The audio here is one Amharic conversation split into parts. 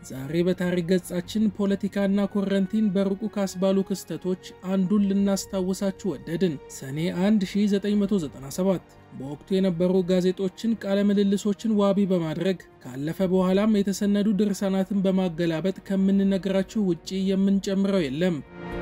ዛሬ በታሪክ ገጻችን ፖለቲካና ኮረንቲን በሩቁ ካስባሉ ክስተቶች አንዱን ልናስታውሳችሁ ወደድን። ሰኔ 1 1997 በወቅቱ የነበሩ ጋዜጦችን ቃለ ምልልሶችን ዋቢ በማድረግ ካለፈ በኋላም የተሰነዱ ድርሳናትን በማገላበጥ ከምንነግራችሁ ውጪ የምንጨምረው የለም።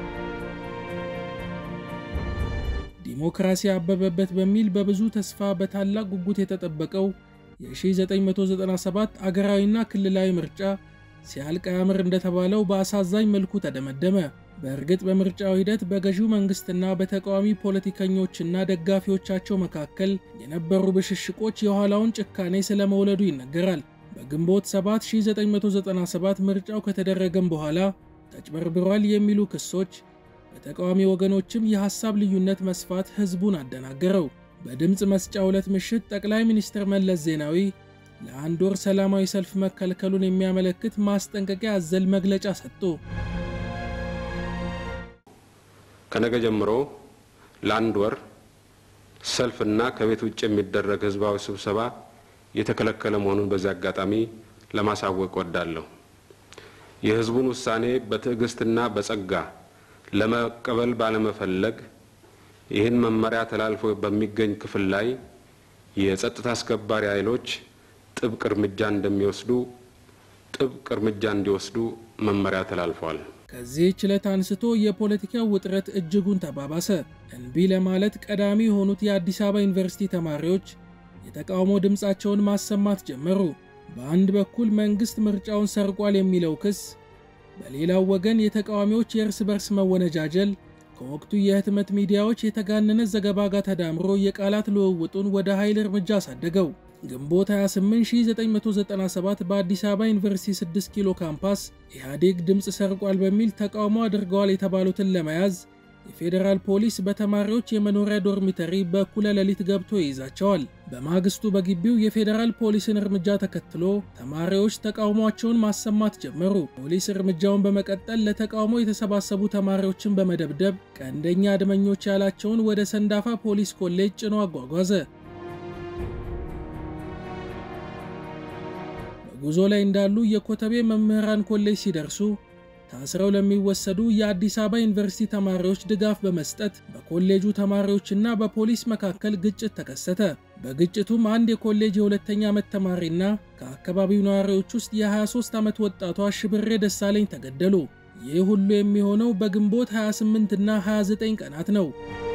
ዲሞክራሲ አበበበት በሚል በብዙ ተስፋ በታላቅ ጉጉት የተጠበቀው የ1997 አገራዊና ክልላዊ ምርጫ ሲያልቅ አያምር እንደተባለው በአሳዛኝ መልኩ ተደመደመ። በእርግጥ በምርጫው ሂደት በገዢው መንግስትና በተቃዋሚ ፖለቲከኞችና ደጋፊዎቻቸው መካከል የነበሩ ብሽሽቆች የኋላውን ጭካኔ ስለመውለዱ ይነገራል። በግንቦት 7 1997 ምርጫው ከተደረገም በኋላ ተጭበርብሯል የሚሉ ክሶች በተቃዋሚ ወገኖችም የሐሳብ ልዩነት መስፋት ህዝቡን አደናገረው። በድምፅ መስጫ ዕለት ምሽት ጠቅላይ ሚኒስትር መለስ ዜናዊ ለአንድ ወር ሰላማዊ ሰልፍ መከልከሉን የሚያመለክት ማስጠንቀቂያ አዘል መግለጫ ሰጡ። ከነገ ጀምሮ ለአንድ ወር ሰልፍና ከቤት ውጭ የሚደረግ ህዝባዊ ስብሰባ የተከለከለ መሆኑን በዚህ አጋጣሚ ለማሳወቅ ወዳለሁ። የህዝቡን ውሳኔ በትዕግስትና በጸጋ ለመቀበል ባለመፈለግ ይህን መመሪያ ተላልፎ በሚገኝ ክፍል ላይ የጸጥታ አስከባሪ ኃይሎች ጥብቅ እርምጃ እንደሚወስዱ ጥብቅ እርምጃ እንዲወስዱ መመሪያ ተላልፏል። ከዚህች ዕለት አንስቶ የፖለቲካው ውጥረት እጅጉን ተባባሰ። እንቢ ለማለት ቀዳሚ የሆኑት የአዲስ አበባ ዩኒቨርሲቲ ተማሪዎች የተቃውሞ ድምፃቸውን ማሰማት ጀመሩ። በአንድ በኩል መንግሥት ምርጫውን ሰርቋል የሚለው ክስ፣ በሌላው ወገን የተቃዋሚዎች የእርስ በርስ መወነጃጀል ከወቅቱ የህትመት ሚዲያዎች የተጋነነ ዘገባ ጋር ተዳምሮ የቃላት ልውውጡን ወደ ኃይል እርምጃ አሳደገው። ግንቦት 28 1997 በአዲስ አበባ ዩኒቨርሲቲ 6 ኪሎ ካምፓስ ኢህአዴግ ድምፅ ሰርቋል በሚል ተቃውሞ አድርገዋል የተባሉትን ለመያዝ የፌዴራል ፖሊስ በተማሪዎች የመኖሪያ ዶርሚተሪ በእኩለ ሌሊት ገብቶ ይይዛቸዋል። በማግስቱ በግቢው የፌዴራል ፖሊስን እርምጃ ተከትሎ ተማሪዎች ተቃውሟቸውን ማሰማት ጀመሩ። ፖሊስ እርምጃውን በመቀጠል ለተቃውሞ የተሰባሰቡ ተማሪዎችን በመደብደብ ቀንደኛ አድመኞች ያላቸውን ወደ ሰንዳፋ ፖሊስ ኮሌጅ ጭኖ አጓጓዘ። በጉዞ ላይ እንዳሉ የኮተቤ መምህራን ኮሌጅ ሲደርሱ ታስረው ለሚወሰዱ የአዲስ አበባ ዩኒቨርሲቲ ተማሪዎች ድጋፍ በመስጠት በኮሌጁ ተማሪዎችና በፖሊስ መካከል ግጭት ተከሰተ። በግጭቱም አንድ የኮሌጅ የሁለተኛ ዓመት ተማሪና ከአካባቢው ነዋሪዎች ውስጥ የ23 ዓመት ወጣቷ ሽብሬ ደሳለኝ ተገደሉ። ይህ ሁሉ የሚሆነው በግንቦት 28 እና 29 ቀናት ነው።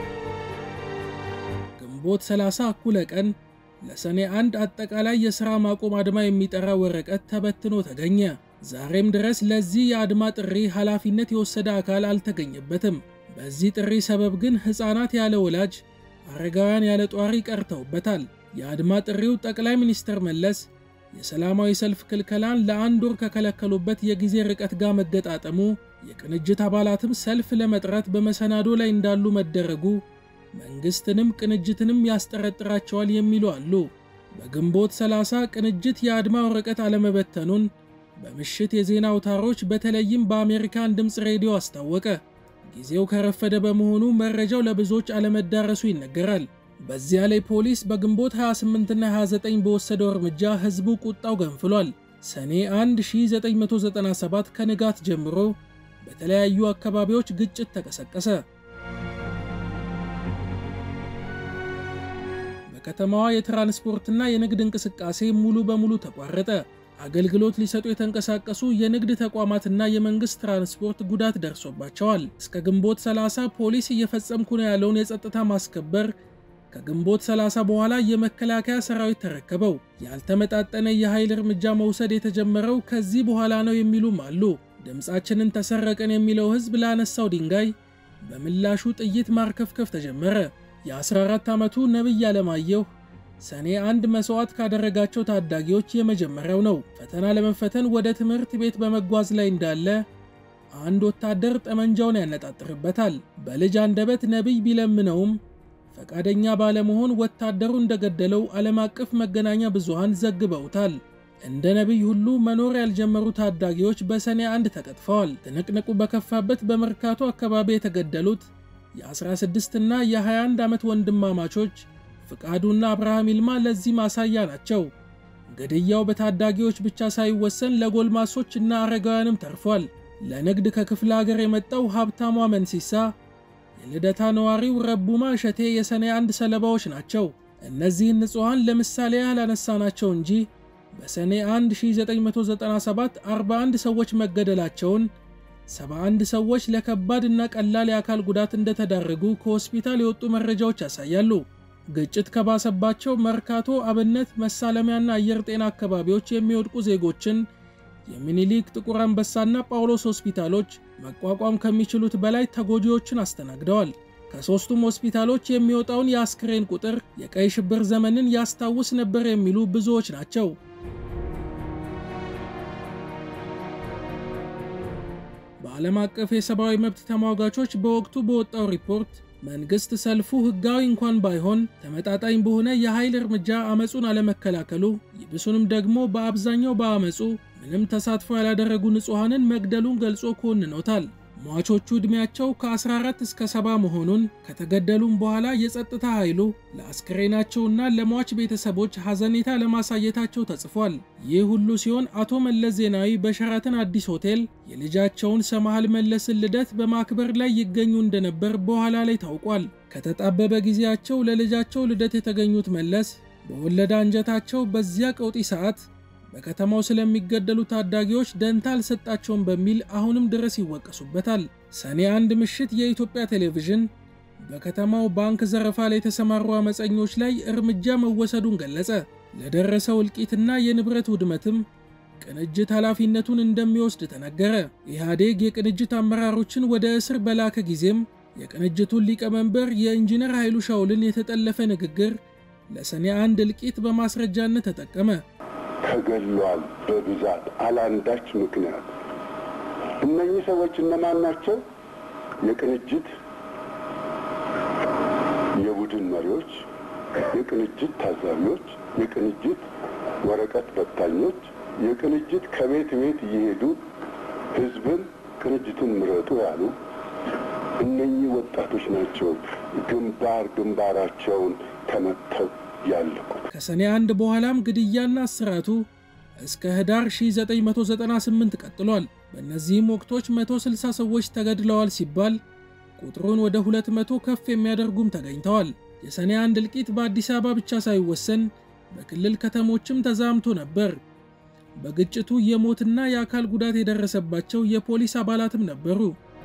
ግንቦት 30 እኩለ ቀን ለሰኔ አንድ አጠቃላይ የሥራ ማቆም አድማ የሚጠራ ወረቀት ተበትኖ ተገኘ። ዛሬም ድረስ ለዚህ የአድማ ጥሪ ኃላፊነት የወሰደ አካል አልተገኘበትም። በዚህ ጥሪ ሰበብ ግን ሕፃናት ያለ ወላጅ፣ አረጋውያን ያለ ጧሪ ቀርተውበታል። የአድማ ጥሪው ጠቅላይ ሚኒስትር መለስ የሰላማዊ ሰልፍ ክልከላን ለአንድ ወር ከከለከሉበት የጊዜ ርቀት ጋር መገጣጠሙ፣ የቅንጅት አባላትም ሰልፍ ለመጥራት በመሰናዶ ላይ እንዳሉ መደረጉ መንግስትንም ቅንጅትንም ያስጠረጥራቸዋል የሚሉ አሉ። በግንቦት 30 ቅንጅት የአድማ ወረቀት አለመበተኑን በምሽት የዜና አውታሮች በተለይም በአሜሪካን ድምፅ ሬዲዮ አስታወቀ። ጊዜው ከረፈደ በመሆኑ መረጃው ለብዙዎች አለመዳረሱ ይነገራል። በዚያ ላይ ፖሊስ በግንቦት 28ና 29 በወሰደው እርምጃ ህዝቡ ቁጣው ገንፍሏል። ሰኔ 1 1997 ከንጋት ጀምሮ በተለያዩ አካባቢዎች ግጭት ተቀሰቀሰ። በከተማዋ የትራንስፖርትና የንግድ እንቅስቃሴ ሙሉ በሙሉ ተቋረጠ። አገልግሎት ሊሰጡ የተንቀሳቀሱ የንግድ ተቋማትና የመንግስት ትራንስፖርት ጉዳት ደርሶባቸዋል። እስከ ግንቦት 30 ፖሊስ እየፈጸምኩ ነው ያለውን የጸጥታ ማስከበር ከግንቦት 30 በኋላ የመከላከያ ሰራዊት ተረከበው። ያልተመጣጠነ የኃይል እርምጃ መውሰድ የተጀመረው ከዚህ በኋላ ነው የሚሉም አሉ። ድምፃችንን ተሰረቀን የሚለው ህዝብ ላነሳው ድንጋይ በምላሹ ጥይት ማርከፍከፍ ተጀመረ። የ14 ዓመቱ ነቢይ አለማየሁ ሰኔ አንድ መስዋዕት ካደረጋቸው ታዳጊዎች የመጀመሪያው ነው። ፈተና ለመፈተን ወደ ትምህርት ቤት በመጓዝ ላይ እንዳለ አንድ ወታደር ጠመንጃውን ያነጣጥርበታል። በልጅ አንደበት ነቢይ ቢለምነውም ፈቃደኛ ባለመሆን ወታደሩ እንደገደለው ዓለም አቀፍ መገናኛ ብዙሃን ዘግበውታል። እንደ ነቢይ ሁሉ መኖር ያልጀመሩ ታዳጊዎች በሰኔ አንድ ተቀጥፈዋል። ትንቅንቁ በከፋበት በመርካቶ አካባቢ የተገደሉት የ16 እና የ21 ዓመት ወንድማማቾች ፍቃዱና አብርሃም ይልማ ለዚህ ማሳያ ናቸው። ግድያው በታዳጊዎች ብቻ ሳይወሰን ለጎልማሶች እና አረጋውያንም ተርፏል። ለንግድ ከክፍለ ሀገር የመጣው ሀብታሟ መንሲሳ፣ የልደታ ነዋሪው ረቡማ እሸቴ የሰኔ አንድ ሰለባዎች ናቸው። እነዚህን ንጹሐን ለምሳሌ ያህል አነሳናቸው እንጂ በሰኔ 1 1997 41 ሰዎች መገደላቸውን 71 ሰዎች ለከባድ እና ቀላል የአካል ጉዳት እንደተዳረጉ ከሆስፒታል የወጡ መረጃዎች ያሳያሉ። ግጭት ከባሰባቸው መርካቶ፣ አብነት፣ መሳለሚያና አየር ጤና አካባቢዎች የሚወድቁ ዜጎችን የሚኒሊክ፣ ጥቁር አንበሳና ጳውሎስ ሆስፒታሎች መቋቋም ከሚችሉት በላይ ተጎጂዎችን አስተናግደዋል። ከሦስቱም ሆስፒታሎች የሚወጣውን የአስክሬን ቁጥር የቀይ ሽብር ዘመንን ያስታውስ ነበር የሚሉ ብዙዎች ናቸው። በዓለም አቀፍ የሰብአዊ መብት ተሟጋቾች በወቅቱ በወጣው ሪፖርት መንግስት ሰልፉ ህጋዊ እንኳን ባይሆን ተመጣጣኝ በሆነ የኃይል እርምጃ አመፁን አለመከላከሉ ይብሱንም ደግሞ በአብዛኛው በአመፁ ምንም ተሳትፎ ያላደረጉ ንጹሐንን መግደሉን ገልጾ ኮንኖታል። ሟቾቹ ዕድሜያቸው ከ14 እስከ 70 መሆኑን ከተገደሉም በኋላ የጸጥታ ኃይሉ ለአስክሬናቸውና ለሟች ቤተሰቦች ሐዘኔታ ለማሳየታቸው ተጽፏል። ይህ ሁሉ ሲሆን አቶ መለስ ዜናዊ በሸራተን አዲስ ሆቴል የልጃቸውን ሰማሃል መለስን ልደት በማክበር ላይ ይገኙ እንደነበር በኋላ ላይ ታውቋል። ከተጣበበ ጊዜያቸው ለልጃቸው ልደት የተገኙት መለስ በወለዳ አንጀታቸው በዚያ ቀውጢ ሰዓት በከተማው ስለሚገደሉ ታዳጊዎች ደንታ አልሰጣቸውም በሚል አሁንም ድረስ ይወቀሱበታል። ሰኔ አንድ ምሽት የኢትዮጵያ ቴሌቪዥን በከተማው ባንክ ዘረፋ ላይ የተሰማሩ አመፀኞች ላይ እርምጃ መወሰዱን ገለጸ። ለደረሰው እልቂትና የንብረት ውድመትም ቅንጅት ኃላፊነቱን እንደሚወስድ ተነገረ። ኢህአዴግ የቅንጅት አመራሮችን ወደ እስር በላከ ጊዜም የቅንጅቱን ሊቀመንበር የኢንጂነር ኃይሉ ሻውልን የተጠለፈ ንግግር ለሰኔ አንድ እልቂት በማስረጃነት ተጠቀመ። ተገሏል በብዛት አላንዳች ምክንያት። እነኚህ ሰዎች እነማን ናቸው? የቅንጅት የቡድን መሪዎች፣ የቅንጅት ታዛቢዎች፣ የቅንጅት ወረቀት በታኞች፣ የቅንጅት ከቤት ቤት እየሄዱ ህዝብን ቅንጅትን ምረጡ ያሉ እነኚህ ወጣቶች ናቸው ግንባር ግንባራቸውን ተመተው ያለቁት። ከሰኔ አንድ በኋላም ግድያና እስራቱ እስከ ህዳር 1998 ቀጥሏል። በእነዚህም ወቅቶች 160 ሰዎች ተገድለዋል ሲባል ቁጥሩን ወደ 200 ከፍ የሚያደርጉም ተገኝተዋል። የሰኔ አንድ እልቂት በአዲስ አበባ ብቻ ሳይወሰን በክልል ከተሞችም ተዛምቶ ነበር። በግጭቱ የሞትና የአካል ጉዳት የደረሰባቸው የፖሊስ አባላትም ነበሩ።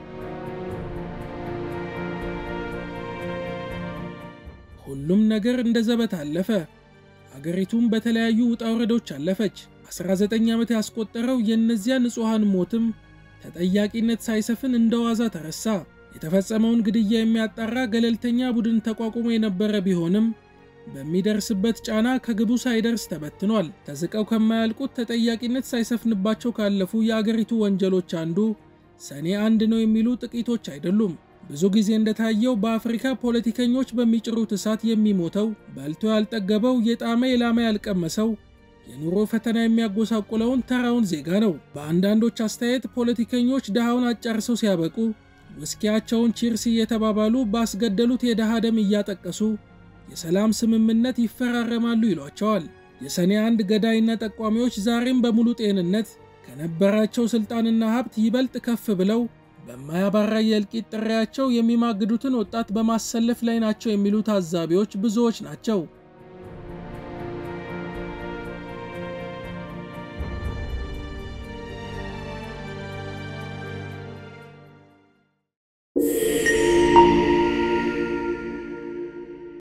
ሁሉም ነገር እንደ ዘበት አለፈ። አገሪቱም በተለያዩ ውጣ ውረዶች አለፈች። 19 ዓመት ያስቆጠረው የእነዚያ ንጹሐን ሞትም ተጠያቂነት ሳይሰፍን እንደ ዋዛ ተረሳ። የተፈጸመውን ግድያ የሚያጣራ ገለልተኛ ቡድን ተቋቁሞ የነበረ ቢሆንም በሚደርስበት ጫና ከግቡ ሳይደርስ ተበትኗል። ተዝቀው ከማያልቁት ተጠያቂነት ሳይሰፍንባቸው ካለፉ የአገሪቱ ወንጀሎች አንዱ ሰኔ አንድ ነው የሚሉ ጥቂቶች አይደሉም። ብዙ ጊዜ እንደታየው በአፍሪካ ፖለቲከኞች በሚጭሩት እሳት የሚሞተው በልቶ ያልጠገበው የጣመ የላመ ያልቀመሰው የኑሮ ፈተና የሚያጎሳቁለውን ተራውን ዜጋ ነው። በአንዳንዶች አስተያየት ፖለቲከኞች ድሃውን አጫርሰው ሲያበቁ ውስኪያቸውን ቺርስ እየተባባሉ ባስገደሉት የድሃ ደም እያጠቀሱ የሰላም ስምምነት ይፈራረማሉ ይሏቸዋል። የሰኔ አንድ ገዳይና ጠቋሚዎች ዛሬም በሙሉ ጤንነት ከነበራቸው ሥልጣንና ሀብት ይበልጥ ከፍ ብለው በማያባራ የእልቂት ጥሪያቸው የሚማግዱትን ወጣት በማሰለፍ ላይ ናቸው የሚሉ ታዛቢዎች ብዙዎች ናቸው።